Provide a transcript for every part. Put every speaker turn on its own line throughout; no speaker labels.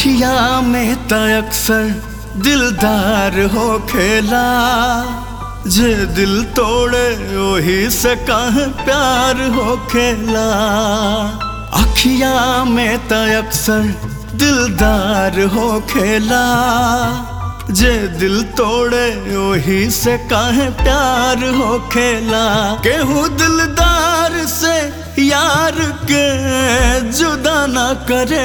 अखिया में त अक्सर दिलदार हो खेला जे दिल तोड़े वही से कह प्यार हो खेला अखिया में त अक्सर दिलदार हो खेला जे दिल तोड़े वही से कहे प्यार हो खेला केहू दिलदार से यार के जुदा ना करे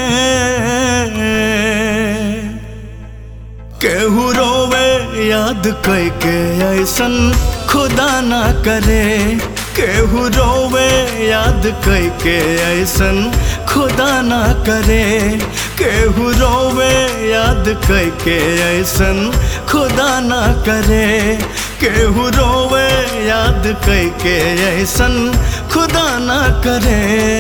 केहू रोवे याद कई के ऐसन खुदा ना करे केहू रोवे याद कई के ऐसन खुदा ना करे केहू रोवे याद कई के ऐसन खुदा ना करे केहू रोवे याद कई के ऐसन खुदा ना करे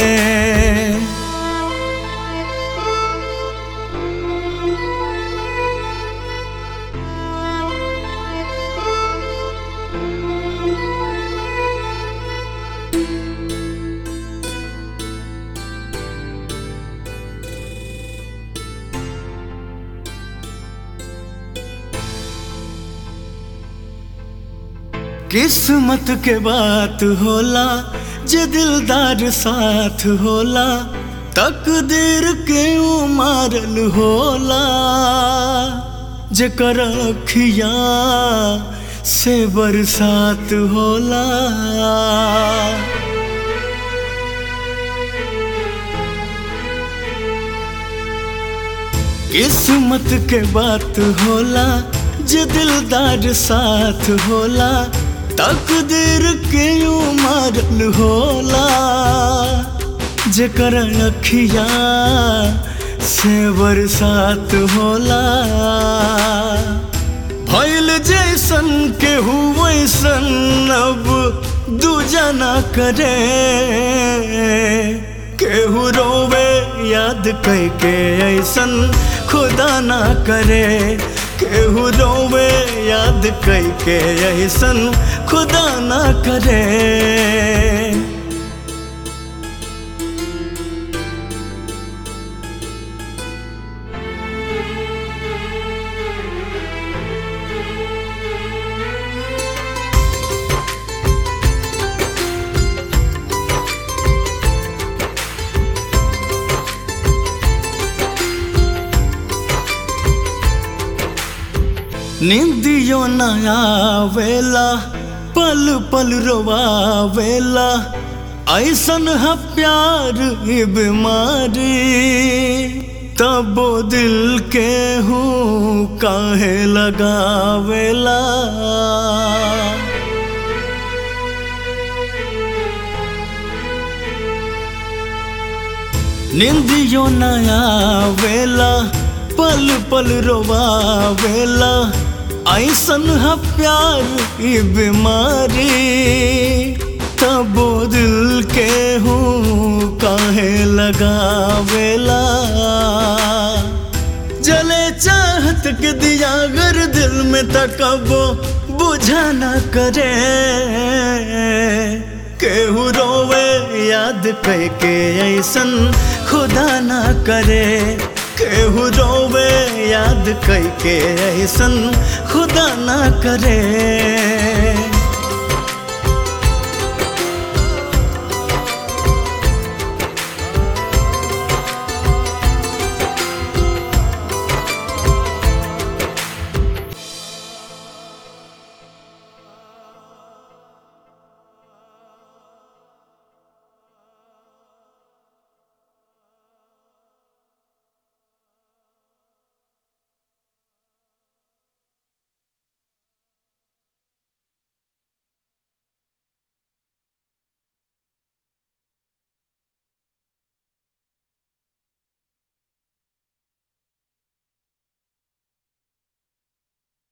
किस्मत के बात होला जे दिलदार साथ होला तकदीर के उमारल होला जेकर अखिया से बरसात होला किस्मत के बात होला जे दिलदार साथ होला तकदीर के उमरल होला जेकर अखिया से बरसात होला भइल जैसन के वैसन अब दूजा ना करे केहू रोवे याद कई के ऐसन खुदा ना करे केहू रोवे याद कई के ऐसन खुदा ना करे निंदियो न आवेला पल पल रोवावेला ऐसन है प्यार ही बीमारी तबो दिल के हूँ काहे लगावेला निंदियो न आवेला पल पल रोवावेला ऐसन है प्यार की बीमारी तबो दिल के हूँ काहे लगावेला जले चाहत के दिया अगर दिल में तकबो बुझा न करे केहू रोवे याद कह के ऐसन खुदा ना करे केहू रोवे याद कई के ऐसन खुदा ना करे